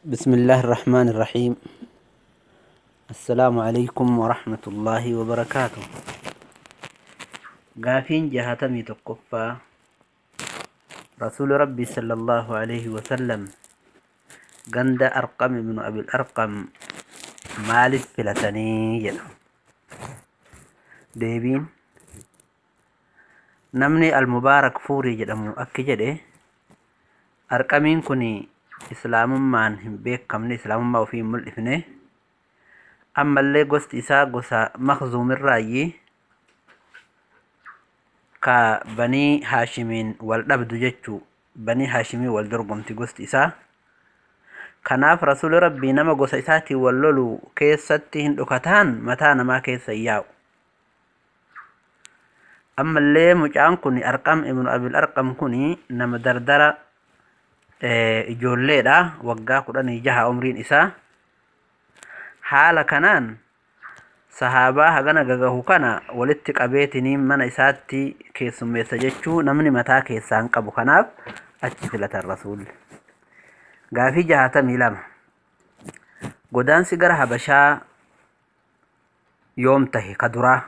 بسم الله الرحمن الرحيم السلام عليكم ورحمة الله وبركاته قافين جهتمي تقفى رسول ربي صلى الله عليه وسلم قند أرقم من أبي الأرقم مالف فلتني jedha deebiin namni almubaarak fuurii jedhamu akki jedhe arqamiin kun islaamummaan hin beekamne islaamummaa ofii hin mul'ifne ammallee gosti isaa gosa makzuumirraayyi ka banii haashimiin wal dhabdu jechuu banii haashimii wal dorgomti gosti isaa kanaaf rasuli rabbii nama gosa isaatiin wal lolu keessatti hin dhukataan mataa namaa keessa hin yaa'u ammallee mucaan kun arqam ibnu abil arqam kun nama dardara ijoolleedha waggaa kudhanii jaha umriin isaa haala kanaan sahaabaa hagana gagahu kana walitti qabeetiniin mana isaatti keessummeessa jechuu namni mataa keessaa hin qabu kanaaf achi filatan rasuulli gaafii jahatamii lama godaansi gara habashaa yoom tahe ka duraa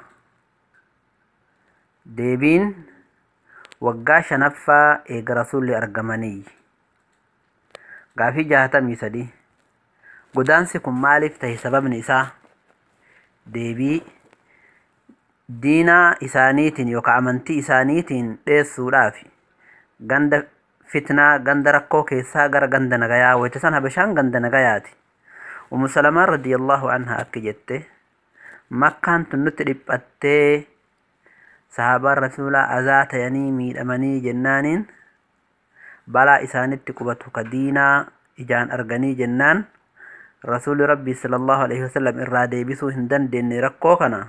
deebiin waggaa shanaffaa eega rasuulli argamanii gaafii jahatamii sadii godaansi kun maaliif tahe sababni isaa deebii diinaa isaaniitiin yookaan amantii isaaniitiin dheessuudhaaf ganda fitnaa ganda rakkoo keessaa gara ganda nagayaa wayita san habashaan ganda nagayaati umu salamaan radiyallahu anha akki jette makkaan tun nutti dhiphattee sahaabaan rasuulaa azaa tayanii miidhamanii jennaaniin balaa isaanitti qubatu ka diinaa ijaan arganii jennaan rasuuli rabbii sallallahu alaihi wasallam irraa deebisuu hin dandeenye rakkoo kana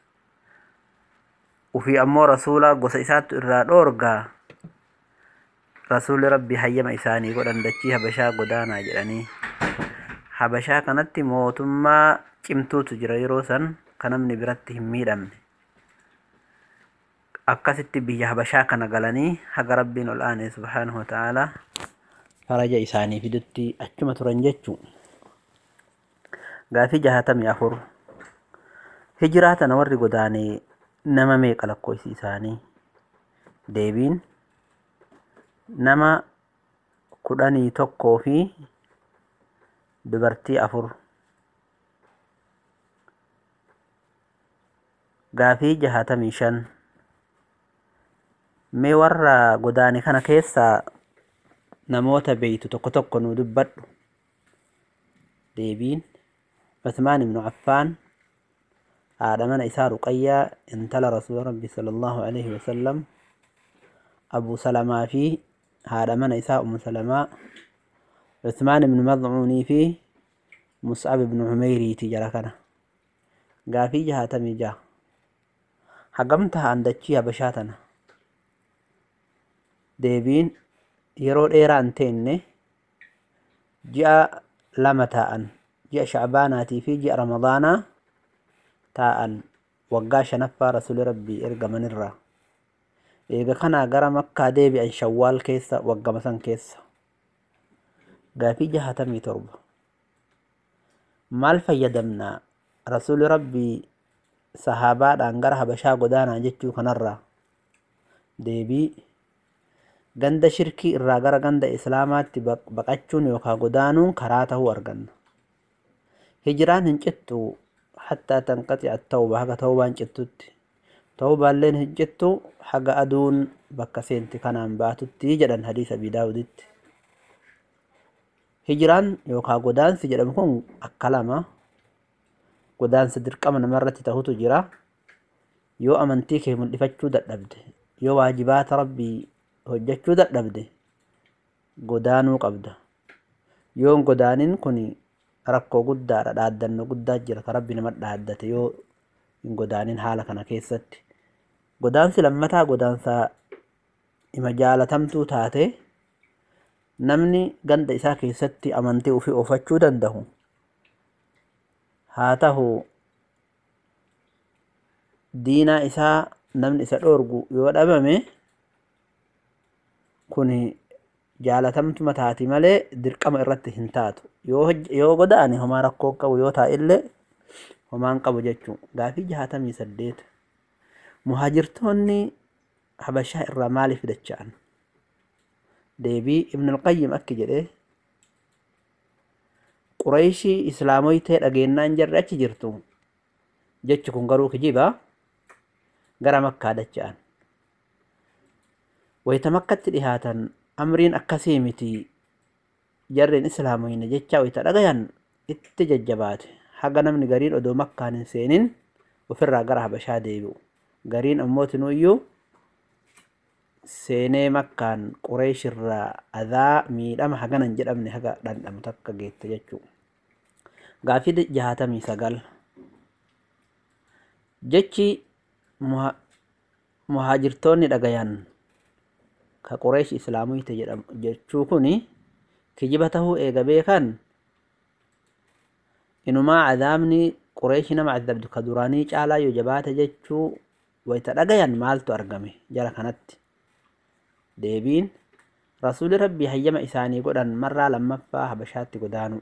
ufii ammoo rasuula gosa isaattu irraa dhoorgaa rasuuli rabbii hayyama isaanii godhan dachii habashaa godaanaa jedhanii habashaa kanatti mootummaa cimtuutu jira yeroo san ka namni biratti hin miidhamne akkasitti biyya habashaa kana galanii haga rabbiin ol aanee subhaanahu wa ta'aalaa faraja isaanii fidutti achuma turan jechuu gaafii jahatamii afur hijiraa tana warri godaanee nama meeqa lakkoofsi isaanii deebiin nama kudhanii tokkoo fi dubartii afur gaafii jahatamii shan mee warra godaane kana keessaa namoota beeytu tokko tokko nuu dubbadhu deebiin Usmaan ibnu Affaan haadha mana isaa Ruqayyaa intala rasuula rabbi sallallahu alaihi wasallam Abu Salamaa fi haadha mana isaa Ummu Salamaa Usmaan ibnu Madcuunii fi Mus'ab ibnu Umeyriiti jara kana gaafii jahatamii jaha hagam tahaan dachii habashaa tana deebiin yeroo dheeraa hin teenne ji'a lama taa'an ji'a shacbaanaatii fi ji'a ramadaanaa taa'an waggaa shanaffaa rasuli rabbii ergamanirraa eega kanaa gara makkaa deebi'an shawwaal keessa waggama san keessa gaafii jahatamii torba maal fayyadamnaa rasuli rabbii sahaabaadhaan gara habashaa godaanaa jechuu kanarraa deebii ganda shirkii irraa gara ganda islaamaatti baqachuun yookaan godaanuun karaa tahuu arganna hijiraan hin cittu hattaa tanqaxi'a tawba haga tawbaan cittutti tawbaalleen hin cittu haga aduun bakka seenti kanaan baatutti jedhan hadiisa abii daawuditti hijiraan yookaan godaansi jedhamu kun akka lama godaansa dirqama namarratti tahutu jira yoo amantii kee mul'ifachuu dadhabde yoo waajibaata rabbii hojjechuu dadhabde godaanuu qabda yoon godaanin kun rakkoo guddaadha dhaaddannoo guddaa jira ka rabbi nama dhaaddate yoo hin godaanin haala kana keessatti godaansi lammataa godaansa ima jaalatamtuu taate namni ganda isaa keessatti amantii ofii oofachuu danda'u haa tahu diinaa isaa namni isa dhoorgu yoo dhabame kun jaalatamtuma taati malee dirqama irratti hin taatu yoo godaane homaa rakkoo qabu yoo taa'illee homaan qabu jechuun gaafii jahatamii saddeet muhaajirtoonni habashaa irraa maaliif dacha'an deebii ibn alqayyim akki jedhee qureeshii islaamoytee dhageennaan jarri achi jirtu jechi kun garuu kijiba gara makkaa dacha'an wayita makkatti dhihaatan amriin akkasii miti jarreen islaamoyne jecha wayita dhagayan itti jajjabaate haga namni gariin odoo makkaan hin seenin ofirraa gara habashaa deebi'u gariin ammootinuyyuu seenee makkaan qureeshirraa adaa miidhama haganan jedhamne haga dhandhamu takka geette jechuu gaafii jahatamii sagal jechi muhaajirtoonni dhagayan ka qureesh islaamuyte jedhamu jechuu kuni kijiba tahuu eega beekan inumaa cadaabni qureeshi nama cadabdu ka duraanii caalaa yoo jabaate jechuu wayta dhagayan maaltu argame jara kanatti deebiin rasuuli rabbii hayyama isaanii godhan marraa lammaffaa habashaatti godaanu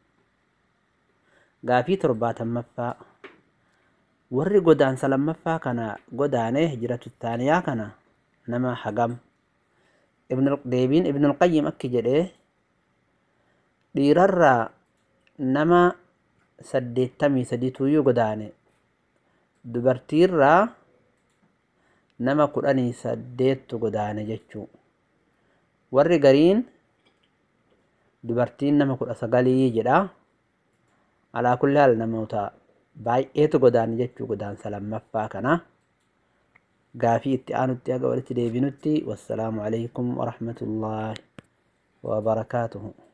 gaafii torbaatammaaffaa warri godaansa lammaffaa kana godaanee hijratu taaniyaa kana nama hagam deebiin ibnulqayyim akki jedhee dhiirarraa nama saddeettamii sadituuyyuu godaane dubartiirraa nama kudhanii saddeettu godaane jechuu warri gariin dubartiin nama kudha sagalii jedha alaa kulli haal namoota baay'eetu godaane jechuu godaansa lammaffaa kana gaafii itti aanutti haga walitti deebinutti wassalaamu alaikum warahmatullaahi wabarakaatuhu